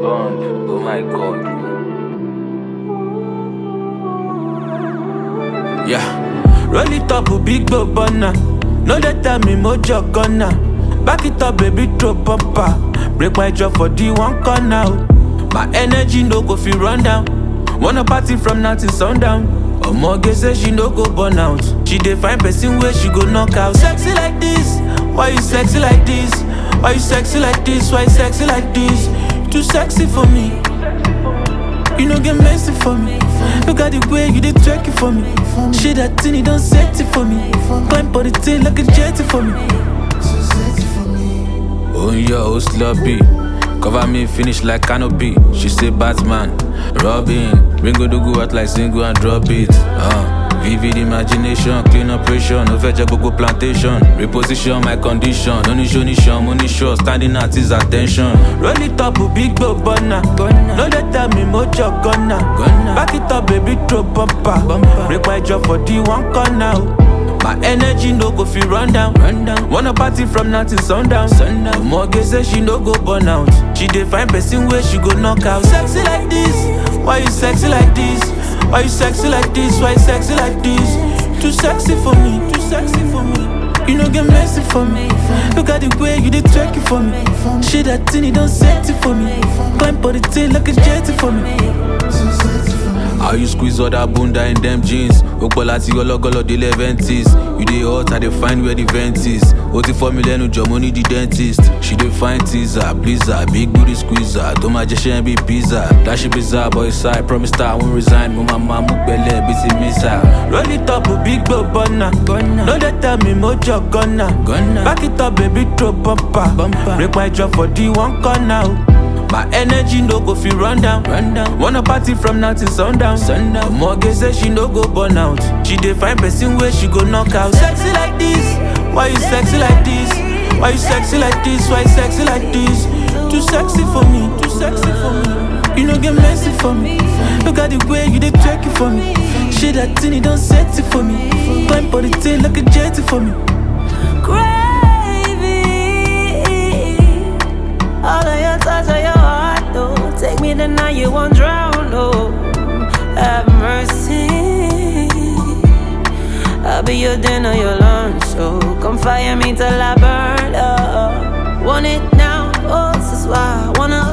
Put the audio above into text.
Bond, oh my god. Yeah. Roll it up, big boy burner. No they tell me mojo gonna. Back it up, baby, throw bumper. Break my jaw for the one corner. oh. My energy no go feel run down. Wanna party from now till sundown. Omoge say she no go burn out. She dey find person where she go knock out. Sexy like this, why you sexy like this? Why you sexy like this? Why you sexy like this? Too sexy for me. You no get messy for me. Look at the way you did twerk it for me. Shit that thing, you don't set it for me. Climb for the thing like a jetty for me. Oh yeah, oh sloppy. Cover me, finish like canopy. She say Batman, Robin. Ringo do go out like single and drop it. Uh. Vivid imagination, clean operation, no fetch gbogbo plantation. Reposition my condition, no ní show ní show, mo ní show, standing at his attention. Roll it up, big boy burner. No dey tell me mojo gonna. Back it up, baby, throw bumper. Break my jaw for the one corner. oh. My energy no go feel run down. Run down. Wanna party from now till sundown. sundown. Omoge say she no go burn out. She dey find person where she go knock out. Sexy like this, why you sexy like this? Why you sexy like this? Why you sexy like this? Too sexy for me, too sexy for me. You no get messy for me. Look at the way you did twerk it for me. Shit that thing, you don't set it for me. Climb for the thing like a jetty for me. How you squeeze all that bunda in them jeans? Okpo láti ọlọ́gọ́lọ́ délé ventis. You dey hot, I dey find where the vent is. Ó ti fọ́ mi lẹ́nu jọ, mo ní the dentist. She dey find teaser, blizzard, big booty squeezer. Tó máa jẹ ṣẹ́ bí pizza. Dashi bizarre boy side, promise that I won't resign. Mo máa máa mú gbẹ́lẹ̀ bí ti mísà. Roll it up, big boy burner. No dey tell me mojo gonna. Back it up, baby, throw bumper. Break my jaw for the one corner. oh. My energy no go feel run down. run down. Wanna party from now till sundown. sundown. Omoge say she no go burn out. She dey find person where she go knock out. Sexy like this, why you sexy like this? Why you sexy like this? Why you sexy like this? Too sexy for me, too sexy for me. You no get messy for me. Look at the way you dey twerk it for me. Shit that thing, you don't set it for me. Climb for the thing like a jetty for me. Gravy. All of your touch of your heart, though. Take me the night you won't drown, oh. Have mercy. I'll be your dinner, your lunch, so come fire me till I burn up. Want it now, oh, this is why I wanna